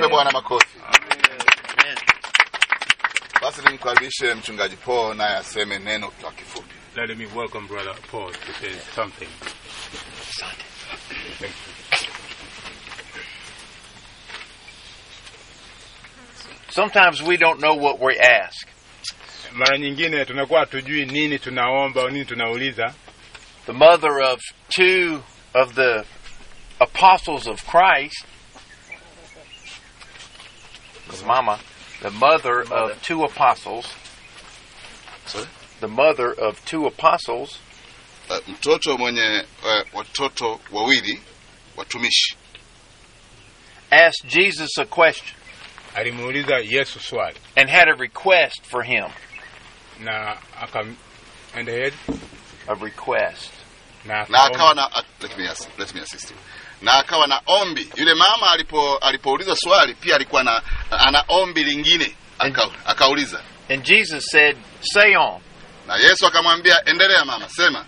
Tumpe Bwana makofi. Basi nimkaribishe mchungaji Paul naye aseme neno kwa kifupi. Let me welcome Brother Paul to say something. Thank you. Sometimes we don't know what we ask. Mara nyingine tunakuwa hatujui nini tunaomba au nini tunauliza. The mother of two of the apostles of Christ, his mama, the mother of two apostles, Sorry? the mother of two apostles, Uh, mtoto mwenye uh, watoto wawili watumishi asked Jesus a question Alimuuliza Yesu swali and had a request for him. na akam and ahead A request. na na akaomba. akawa na uh, let me, ass- let me assist you. na akawa na ombi. Yule mama alipo alipoulizwa swali pia alikuwa na ana ombi lingine aka, akauliza And Jesus said, Say on. na Yesu akamwambia endelea mama, sema.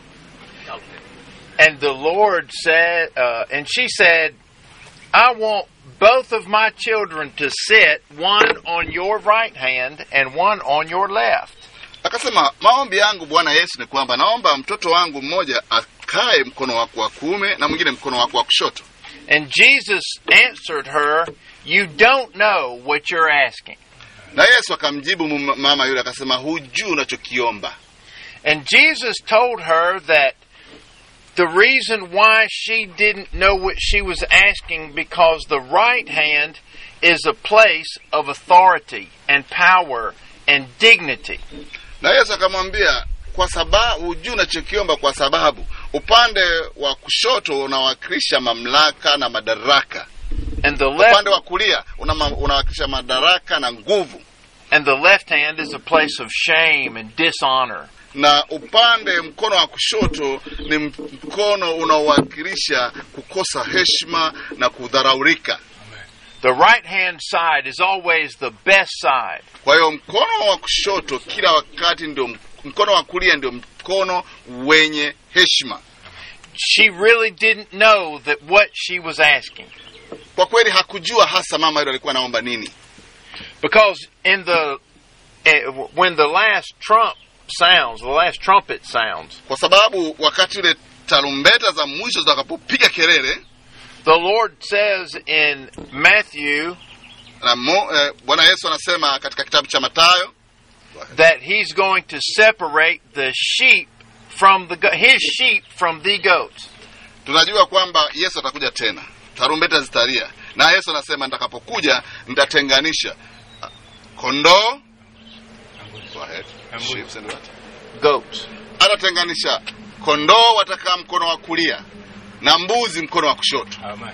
And the Lord said, uh, and she said, I want both of my children to sit, one on your right hand and one on your left. Akasema maombi yangu Bwana Yesu ni kwamba naomba mtoto wangu mmoja akae mkono wako wa kuume na mwingine mkono wako wa kushoto. And Jesus answered her, You don't know what you're asking. Na Yesu akamjibu mum- mama yule akasema, hujui unachokiomba. And Jesus told her that the reason why she didn't know what she was asking because the right hand is a place of authority and power and dignity. Na Yesu akamwambia kwa sababu hujui unachokiomba, kwa sababu upande wa kushoto unawakilisha mamlaka na madaraka, And the left upande wa kulia una- unawakilisha madaraka na nguvu, and the left hand is a place of shame and dishonor. na upande mkono wa kushoto ni mkono unaowakilisha kukosa heshima na kudharaulika. The right hand side is always the best side. Kwa hiyo mkono wa kushoto kila wakati ndio, mkono wa kulia ndio mkono wenye heshima. She really didn't know that what she was asking. Kwa kweli hakujua hasa mama yule alikuwa anaomba nini, Because in the eh, when the last trump sounds, the last trumpet sounds, kwa sababu wakati ule tarumbeta za mwisho zitakapopiga kelele the Lord says in Matthew na mo, eh, Bwana Yesu anasema katika kitabu cha Mathayo that he's going to separate the sheep from the go- his sheep from the goats. tunajua kwamba Yesu atakuja tena, tarumbeta zitalia, na Yesu anasema nitakapokuja nitatenganisha ah, kondoo Go ahead. Ambuzi. Sheep and what? Goats. atatenganisha kondoo watakaa mkono wa kulia na mbuzi mkono wa kushoto, Amen.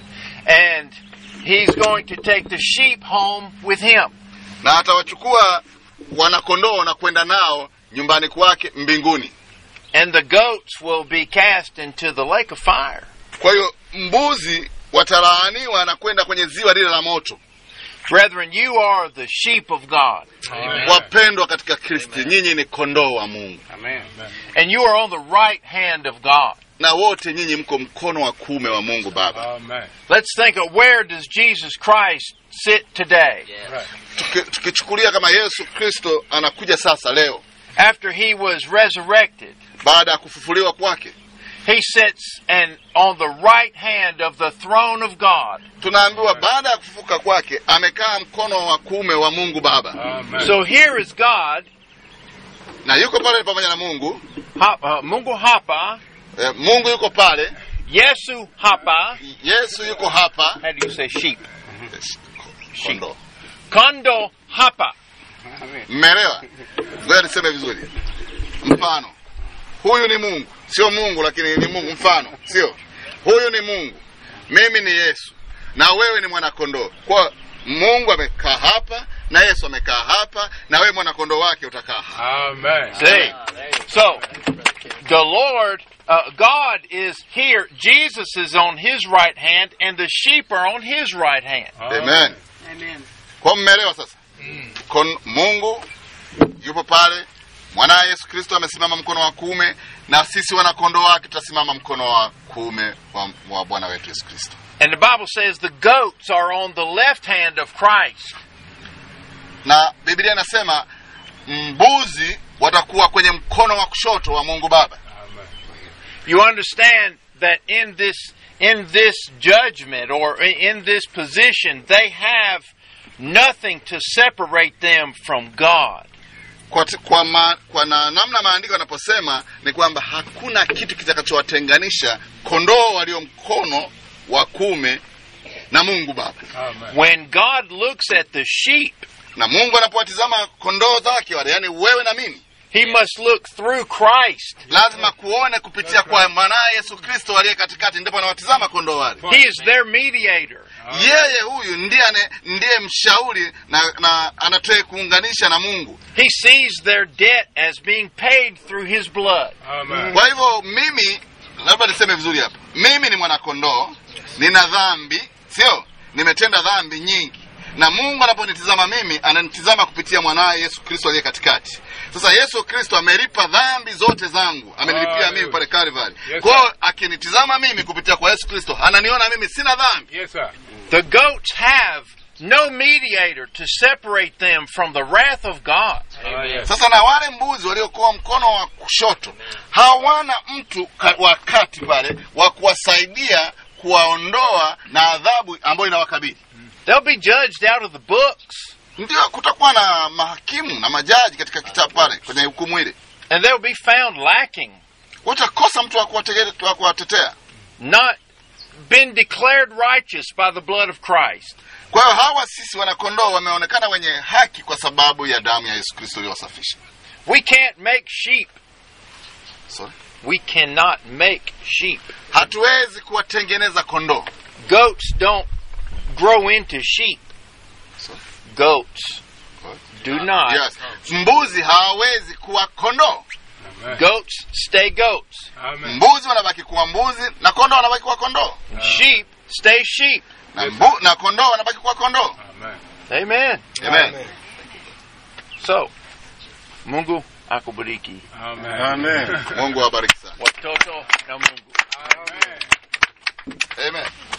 And he's going to take the sheep home with him. na atawachukua wanakondoo na kwenda nao nyumbani kwake mbinguni. And the goats will be cast into the lake of fire. Kwa hiyo mbuzi watalaaniwa na kwenda kwenye ziwa lile la moto. Brethren, you are the sheep of God. Wapendwa katika Kristi, nyinyi ni kondoo wa Mungu, Amen. And you are on the right hand of God. na wote nyinyi mko mkono wa kuume wa Mungu Baba. Amen. Let's think of where does Jesus Christ sit today? Right. Tuki- Tukichukulia kama Yesu Kristo anakuja sasa leo After he was resurrected, baada ya kufufuliwa kwake, he sits and on the right hand of the throne of God. tunaambiwa baada ya kufufuka kwake amekaa mkono wa kuume wa Mungu Baba, Amen. So here is God, na yuko pale pamoja na Mungu. ha, uh, Mungu hapa, Eh, Mungu yuko pale, Yesu hapa. Yesu yuko hapa. How do you say sheep? Yes, Sheep. kondoo. Kondo hapa. Mmeelewa? Ngoja niseme vizuri. Mfano, huyu ni Mungu, sio Mungu, lakini ni Mungu. Mfano, sio huyu ni Mungu, mimi ni Yesu na wewe ni mwanakondoo. Kwa Mungu amekaa hapa na Yesu amekaa hapa, na wewe mwanakondoo wake utakaa hapa. Amen. See? So, the Lord, uh, God is here. Jesus is on his right hand, and the sheep are on his right hand. Amen. Amen. Kwa mmeelewa sasa? Kon, Mungu yupo pale, mwanaye yesu kristo amesimama mkono wa kuume na sisi wanakondoo wake tutasimama mkono wa kuume wa, wa bwana wetu yesu kristo And the Bible says the goats are on the left hand of Christ. na biblia inasema mbuzi watakuwa kwenye mkono wa kushoto wa mungu baba Amen. You understand that in this in this judgment or in this position they have nothing to separate them from God. kwa, t- kwa, ma, kwa na, namna maandiko yanaposema ni kwamba hakuna kitu kitakachowatenganisha kondoo walio mkono wa kuume na mungu baba Amen. When God looks at the sheep, na mungu anapowatizama kondoo zake wale yaani wewe na mimi he must look through Christ. lazima kuone kupitia kwa mwanaye yesu kristo aliye katikati ndipo anawatizama kondoo wale He is their mediator. yeye huyu ndiye ane- ndiye mshauri na, na anatoe kuunganisha na mungu He sees their debt as being paid through his blood. Amen. kwa hivyo mimi labda niseme vizuri hapa mimi ni mwanakondoo nina dhambi sio nimetenda dhambi nyingi na mungu anaponitizama mimi ananitizama kupitia mwanaye yesu kristo aliye katikati sasa yesu kristo amelipa dhambi zote zangu amenilipia mimi Hallelujah. pale Calvary. Yes, kwa hiyo sir. akinitizama mimi kupitia kwa yesu kristo ananiona mimi sina dhambi Yes, sir. The goats have no mediator to separate them from the wrath of God. Ah, yes. sasa na wale mbuzi waliokuwa mkono wa kushoto hawana mtu ka- wa kati pale wa kuwasaidia kuwaondoa na adhabu ambayo inawakabili They'll be judged out of the books, ndio kutakuwa na mahakimu na majaji katika kitabu pale kwenye hukumu ile and they'll be found lacking, utakosa mtu wa kuwatege- wa kuwatetea not been declared righteous by the blood of Christ. kwa hiyo hawa sisi wanakondoo wameonekana wenye haki kwa sababu ya damu ya yesu kristo iliyowasafisha We can't make sheep. Sorry. We cannot make sheep. hatuwezi kuwatengeneza kondoo Goats don't grow into sheep. Sorry. Goats do not. yes. mbuzi hawawezi kuwa kondoo Amen. Goats stay goats. Amen. mbuzi wanabaki kuwa mbuzi na kondoo wanabaki kuwa kondoo Sheep stay sheep. na, mbu, na kondoo wanabaki kuwa kondoo Amen. Amen. Amen. So, Mungu akubariki. Amen. mungu awabariki sana Watoto na Mungu. Amen. Amen.